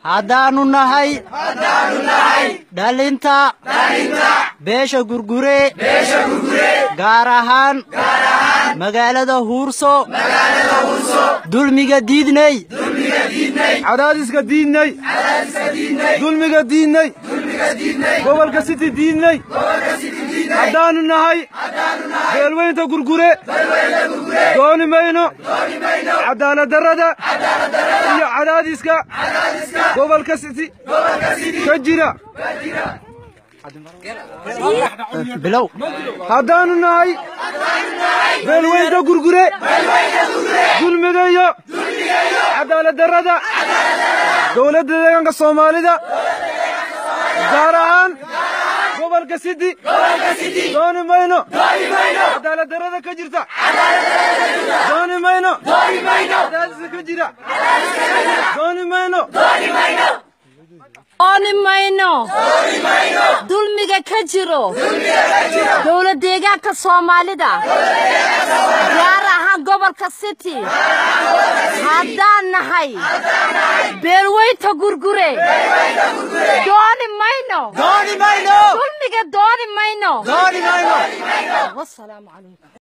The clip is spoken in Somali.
haddaannu nahay dhalinta beesha gurgure gaar ahaan magaalada huurso dulmiga diidney cadaadiska diidney dulmiga diidney gobolka siti diidney haddaannu nahay beelweynta gurgure dooni mayno cadaaladdarrada iyo cadaadiska gobolka siti ka jira bilow haddaannu nahay beelweynta gurgure dulmiga iyo cadaaladdarrada dowladda deegaanka soomaalida gaar ahaan gobolka sidi dooni mayno cadaaladdarrada ka jirta dooni mayno cadaadiska ka jira dooni mayno dooni mayno dulmiga ka jiro dowlad deegaanka soomaalida gaar ahaan gobolka city haddaan nahay beelweynta gurgure dooni mayno dulmiga dooni mayno wasalaamu calaykum